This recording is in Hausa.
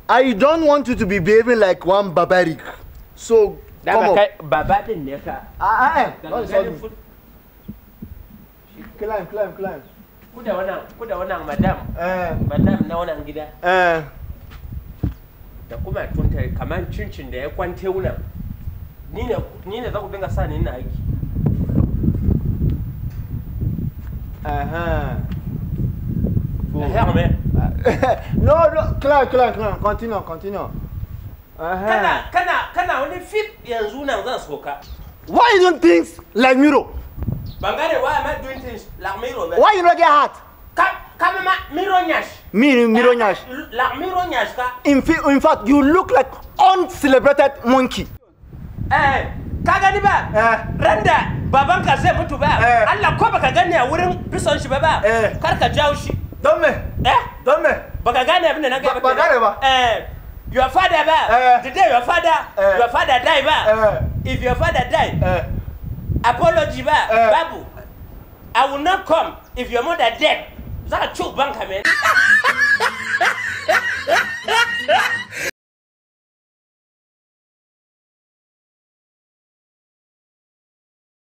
I don't want you to be behaving like one barbaric. So come Dama up. kai baba din ne ka. Ah, ah, eh. Daga Don't insult ganin me. fut- Climb, climb, climb. Ku da wannan ku da wannan madam. Eh, Madam na wannan gida. eh. Da kuma tunta kamar cincin da ya kwante wuna. Ni ne ni ne za ku dinga sa ni ina aiki. Uh-huh. Eh, me. no, no, climb, climb, climb. Continue, continue. Uh-huh. Kana kana kana wani fit yanzu nan zan soka. Why you doing things like Miro? Ban gane why am I doing things like Miro ba? Why you not get hurt? Ka ka ma Miro nyash. Me, Miro Nyash. Like Miro nyash ka. In, fa- in fact, you look like uncelebrated monkey. Eh, ka gani ba? Eh. Randa babanka zai mutu ba. Eh. Allah ko baka gani a wurin bison shi ba ba. Eh. Kar ka jawo shi. Don't me, Eh? don't me. Baka gane abin da na Ba- gaya ba gane ba. Eh. Your father ba. Eh. The day your father, Eh. your father die ba. Eh. If your father die, Uh, apology ba. Eh. Babu. I will not come if your mother dead. Za ka choke banka man.